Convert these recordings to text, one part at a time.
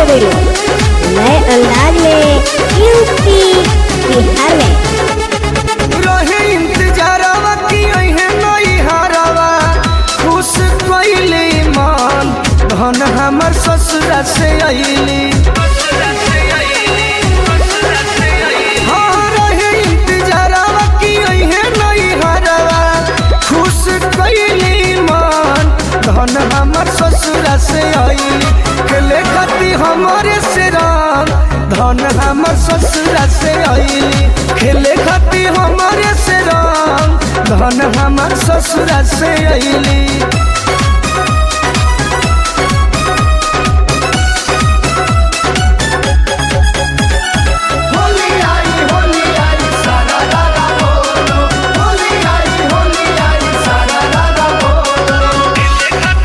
गई नए अंदाज में यूपी बिहार में रहे इंतजारवा की अहे नई हरवा खुश कइले मन धन हमर ससुरा से अइली हाँ, रहे इंतजारवा की अहे नई हरवा खुश कइले मन धन हमर ससुरा से अइली खेले खाती हमरे से रंग धन हमर ससुरा से अइली खेले खाती हमरे से रंग धन हमर ससुरा से अइली होली आई होली आई सारा दादा बोलो होली आई होली आई सारा दादा बोलो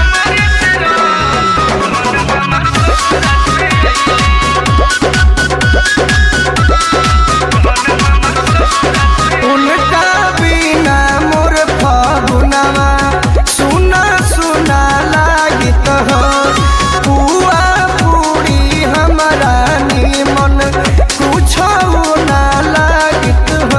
उनका बिना मोर फगुनवा सुना सुना लागित हो पुआ पूरी हमारा निमन कुछ ना लागित हो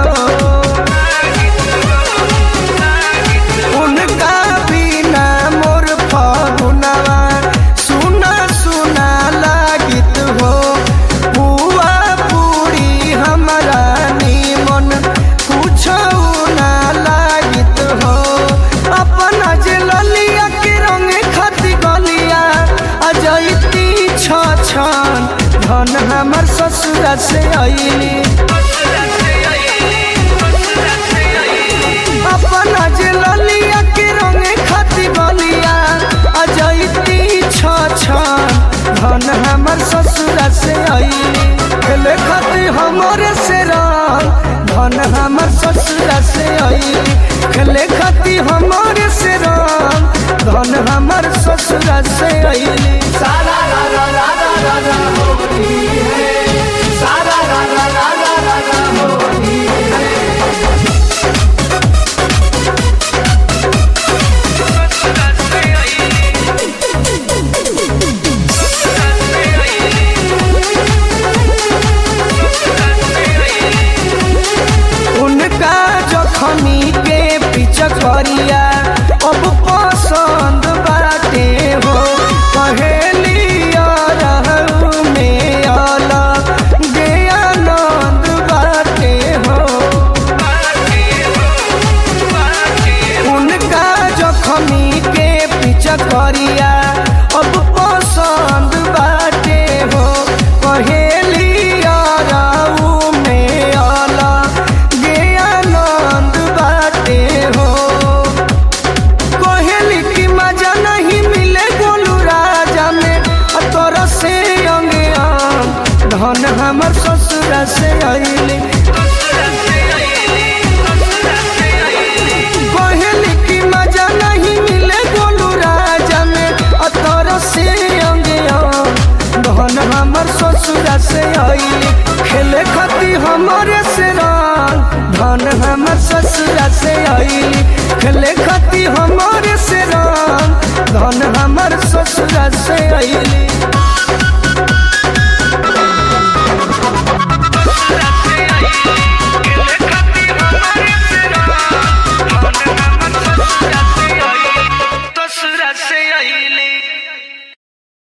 उनका बिना मोर फगुनवा सुना सुना लागित हो पुआ पूरी हमारा निमन कुछ ना लागित हो अपना जे ललिया के रंग खती गलिया अजैती छ छन धन हमर ससुरा से अइली अपना जे ललिया के रंग खती गलिया अजैती छ छन धन हमर ससुरा से अइली खेले खती हमरे से रंग धन हमर ससुरा से अइली खेले खती हमरे से रंग धन हमर ससुरा से अइली सारा रा रा रा रा रा रा होली है सारा रा रा रा रा रा रा होली है उनका जखनी के पीछा करिया अब पसंद बाटे हो पहेलिया रहू में अलग गे आनंद बाटे हो उनका जखनी के पीछा करिया अब पसंद बाटे हो पहेलिया रहू में अलग गे आनंद बाटे हो कोहेली की मजा नहीं मिले गोलू राजा में और तोरा से अंगे आम धन हमर ससुरा से अइली कोहेली की मजा नहीं मिले गोलू राजा में और तोरा से अंगे आम धन हमर ससुरा से अइली खेले खाती हमरे से रंग धन हमर ससुरा से अइली खेले खाती हमरे से रंग धन हमर ससुरा से अइली